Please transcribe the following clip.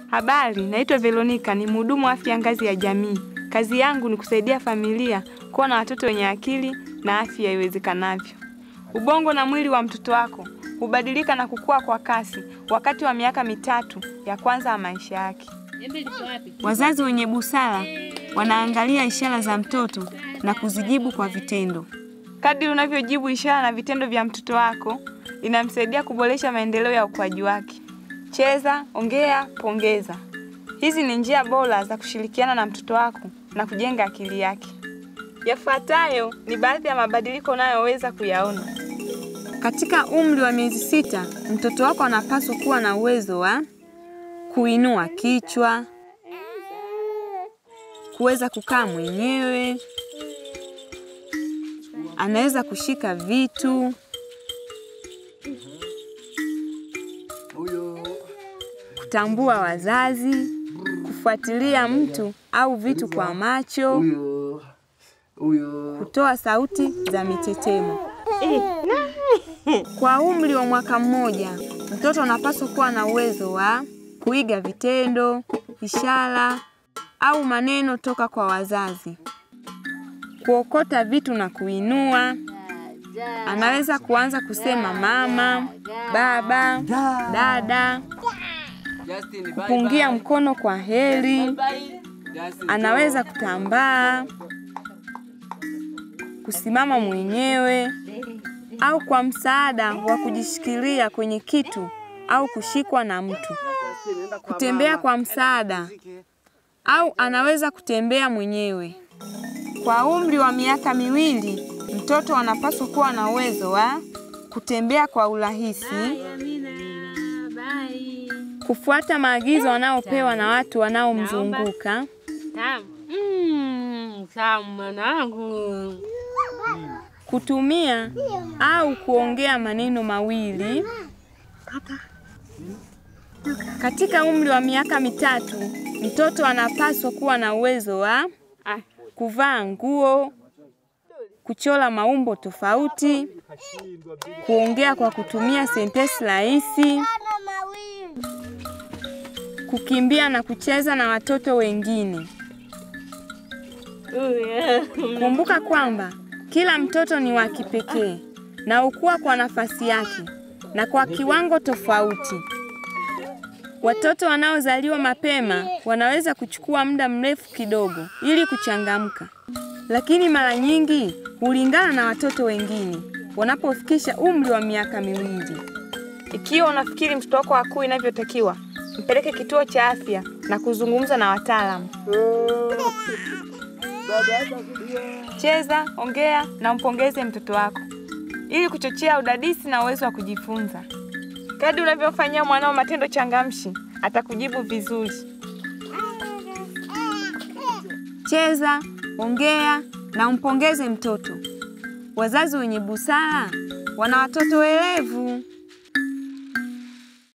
Habari, naitwa Veronica, ni mhudumu wa afya ngazi ya jamii. Kazi yangu ni kusaidia familia kuwa na watoto wenye akili na afya iwezekanavyo. Ubongo na mwili wa mtoto wako hubadilika na kukua kwa kasi wakati wa miaka mitatu ya kwanza ya maisha yake. Wazazi wenye busara wanaangalia ishara za mtoto na kuzijibu kwa vitendo. Kadri unavyojibu ishara na vitendo vya mtoto wako, inamsaidia kuboresha maendeleo ya ukuaji wake. Cheza, ongea, pongeza. Hizi ni njia bora za kushirikiana na mtoto wako na kujenga akili yake. Yafuatayo ni baadhi ya mabadiliko unayoweza kuyaona. Katika umri wa miezi sita, mtoto wako anapaswa kuwa na uwezo wa kuinua kichwa, kuweza kukaa mwenyewe, anaweza kushika vitu, kutambua wazazi, kufuatilia mtu au vitu kwa macho, kutoa sauti za mitetemo. Kwa umri wa mwaka mmoja, mtoto anapaswa kuwa na uwezo wa kuiga vitendo, ishara au maneno toka kwa wazazi, kuokota vitu na kuinua. Anaweza kuanza kusema mama, baba, dada, kupungia mkono kwa heri. Anaweza kutambaa, kusimama mwenyewe au kwa msaada wa kujishikilia kwenye kitu au kushikwa na mtu. Kutembea kwa msaada au anaweza kutembea mwenyewe. Kwa umri wa miaka miwili, mtoto anapaswa kuwa na uwezo wa kutembea kwa urahisi, kufuata maagizo wanaopewa na watu wanaomzunguka, Mm, sawa mwanangu. kutumia au kuongea maneno mawili. Katika umri wa miaka mitatu, mtoto anapaswa kuwa na uwezo wa kuvaa nguo, kuchora maumbo tofauti, kuongea kwa kutumia sentensi rahisi, kukimbia na kucheza na watoto wengine. Kumbuka kwamba kila mtoto ni wa kipekee na hukua kwa nafasi yake na kwa kiwango tofauti. Watoto wanaozaliwa mapema wanaweza kuchukua muda mrefu kidogo ili kuchangamka, lakini mara nyingi hulingana na watoto wengine wanapofikisha umri wa miaka miwili. Ikiwa unafikiri mtoto wako hakui inavyotakiwa, mpeleke kituo cha afya na kuzungumza na wataalamu. Cheza, ongea na mpongeze mtoto wako ili kuchochea udadisi na uwezo wa kujifunza. Kadri unavyofanyia mwanao matendo changamshi, atakujibu vizuri. Cheza, ongea na umpongeze mtoto. Wazazi wenye busara wana watoto werevu.